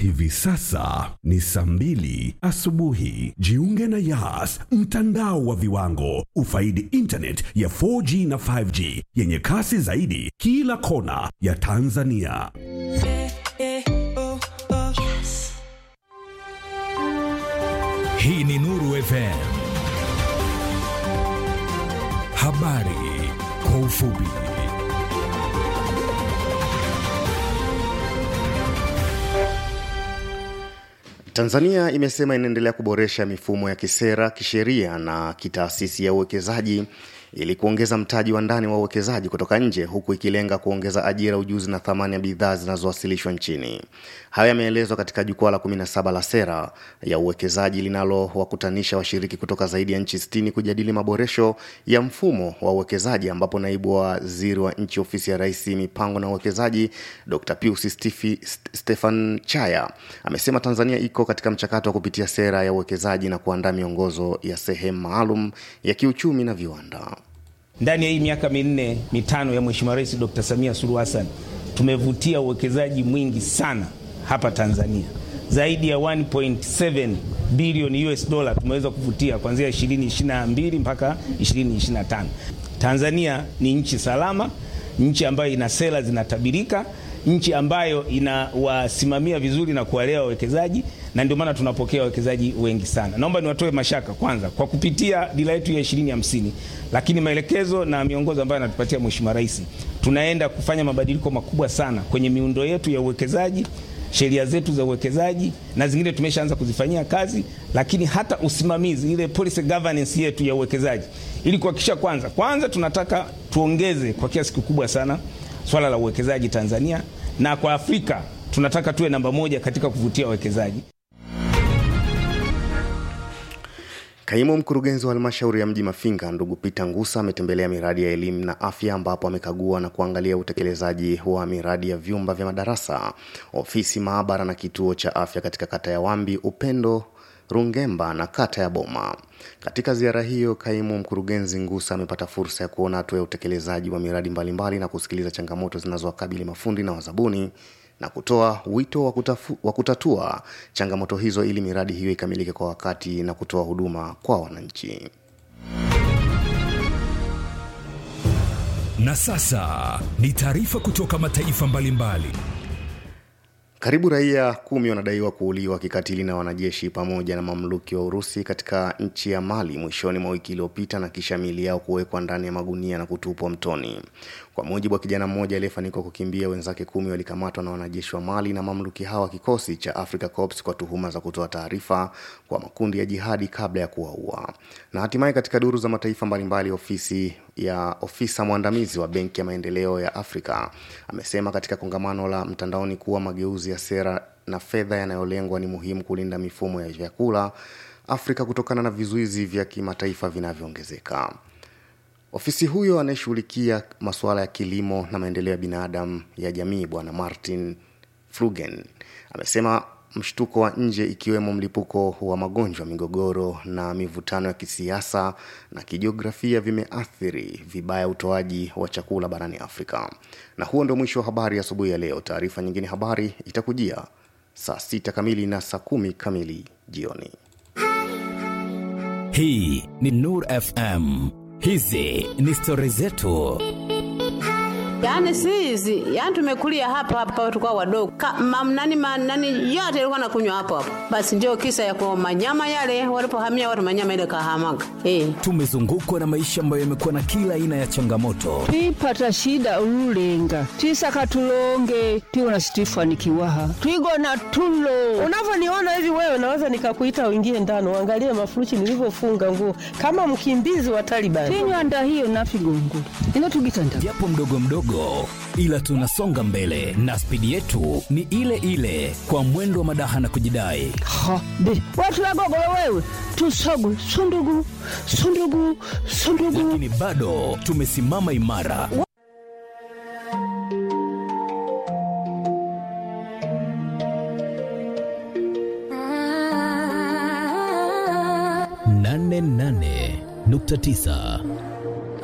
Hivi sasa ni saa mbili asubuhi. Jiunge na Yas, mtandao wa viwango. Ufaidi internet ya 4G na 5G yenye kasi zaidi kila kona ya Tanzania. Hii ni Nuru FM. Habari kwa ufupi. Tanzania imesema inaendelea kuboresha mifumo ya kisera, kisheria na kitaasisi ya uwekezaji ili kuongeza mtaji wa ndani wa uwekezaji kutoka nje huku ikilenga kuongeza ajira, ujuzi na thamani ya bidhaa zinazowasilishwa nchini. Hayo yameelezwa katika jukwaa la 17 la sera ya uwekezaji linalowakutanisha washiriki kutoka zaidi ya nchi 60 kujadili maboresho ya mfumo wa uwekezaji, ambapo naibu waziri wa nchi ofisi ya rais mipango na uwekezaji Dr. Pius Stifi, Stefan Chaya amesema Tanzania iko katika mchakato wa kupitia sera ya uwekezaji na kuandaa miongozo ya sehemu maalum ya kiuchumi na viwanda. Ndani ya hii miaka minne mitano ya Mheshimiwa Rais Dr. Samia Suluhu Hassan tumevutia uwekezaji mwingi sana hapa Tanzania, zaidi ya 1.7 bilioni US dollar tumeweza kuvutia kuanzia 2022 mpaka 2025. Tanzania ni nchi salama, nchi ambayo ina sera zinatabirika, nchi ambayo inawasimamia vizuri na kuwalea wawekezaji na ndio maana tunapokea wawekezaji wengi sana. Naomba niwatoe mashaka kwanza kwa kupitia dira yetu ya 2050, lakini maelekezo na miongozo ambayo anatupatia Mheshimiwa Rais, tunaenda kufanya mabadiliko makubwa sana kwenye miundo yetu ya uwekezaji, sheria zetu za uwekezaji na zingine tumeshaanza kuzifanyia kazi, lakini hata usimamizi, ile policy governance yetu ya uwekezaji, ili kuhakikisha kwanza kwanza tunataka tuongeze kwa kiasi kikubwa sana swala la uwekezaji Tanzania, na kwa Afrika tunataka tuwe namba moja katika kuvutia wawekezaji. Kaimu mkurugenzi wa halmashauri ya mji Mafinga ndugu Peter Ngusa ametembelea miradi ya elimu na afya ambapo amekagua na kuangalia utekelezaji wa miradi ya vyumba vya madarasa, ofisi, maabara na kituo cha afya katika kata ya Wambi, Upendo, Rungemba na kata ya Boma. Katika ziara hiyo, kaimu mkurugenzi Ngusa amepata fursa ya kuona hatua ya utekelezaji wa miradi mbalimbali na kusikiliza changamoto zinazowakabili mafundi na wazabuni na kutoa wito wa, kutafu, wa kutatua changamoto hizo ili miradi hiyo ikamilike kwa wakati na kutoa huduma kwa wananchi. Na sasa ni taarifa kutoka mataifa mbalimbali. Karibu raia kumi wanadaiwa kuuliwa kikatili na wanajeshi pamoja na mamluki wa Urusi katika nchi ya Mali mwishoni mwa wiki iliyopita na kisha miili yao kuwekwa ndani ya magunia na kutupwa mtoni. Kwa mujibu wa kijana mmoja aliyefanikiwa kukimbia, wenzake kumi walikamatwa na wanajeshi wa Mali na mamluki hawa kikosi cha Africa Corps kwa tuhuma za kutoa taarifa kwa makundi ya jihadi kabla ya kuwaua. Na hatimaye katika duru za mataifa mbalimbali, ofisi ya ofisa mwandamizi wa Benki ya Maendeleo ya Afrika amesema katika kongamano la mtandaoni kuwa mageuzi ya sera na fedha yanayolengwa ni muhimu kulinda mifumo ya vyakula Afrika kutokana na vizuizi vya kimataifa vinavyoongezeka. Ofisi huyo anayeshughulikia masuala ya kilimo na maendeleo ya binadamu ya jamii Bwana Martin Flugen amesema mshtuko wa nje ikiwemo mlipuko wa magonjwa, migogoro na mivutano ya kisiasa na kijiografia vimeathiri vibaya utoaji wa chakula barani Afrika. Na huo ndio mwisho wa habari asubuhi ya, ya leo. Taarifa nyingine habari itakujia saa sita kamili na saa kumi kamili jioni. Hii ni Nur FM. Hizi ni stori zetu. Yaani si hizi, yaani tumekulia hapa hapa tulikuwa wadogo. Nani nani yote ilikuwa nakunywa hapo hapo. Basi ndio kisa ya kwa manyama yale walipohamia watu manyama ile kahamaga. Eh. Tumezungukwa na maisha ambayo yamekuwa na kila aina ya changamoto. twipata shida ululenga twisaka tulonge tiwona situifanikiwaha twigona tulo Unavyoniona hivi wewe, naweza nikakuita uingie ndani uangalie mafurushi nilivyofunga nguo kama mkimbizi wa Taliban. tinywanda hiyo nafigongo inotugitanda japo mdogo mdogo, ila tunasonga mbele na spidi yetu ni ile ile, kwa mwendo wa madaha na kujidai. ha be watulagogolo wewe tusogwe sundugu sundugu sundugu Lakini bado tumesimama imara. nane nane nukta tisa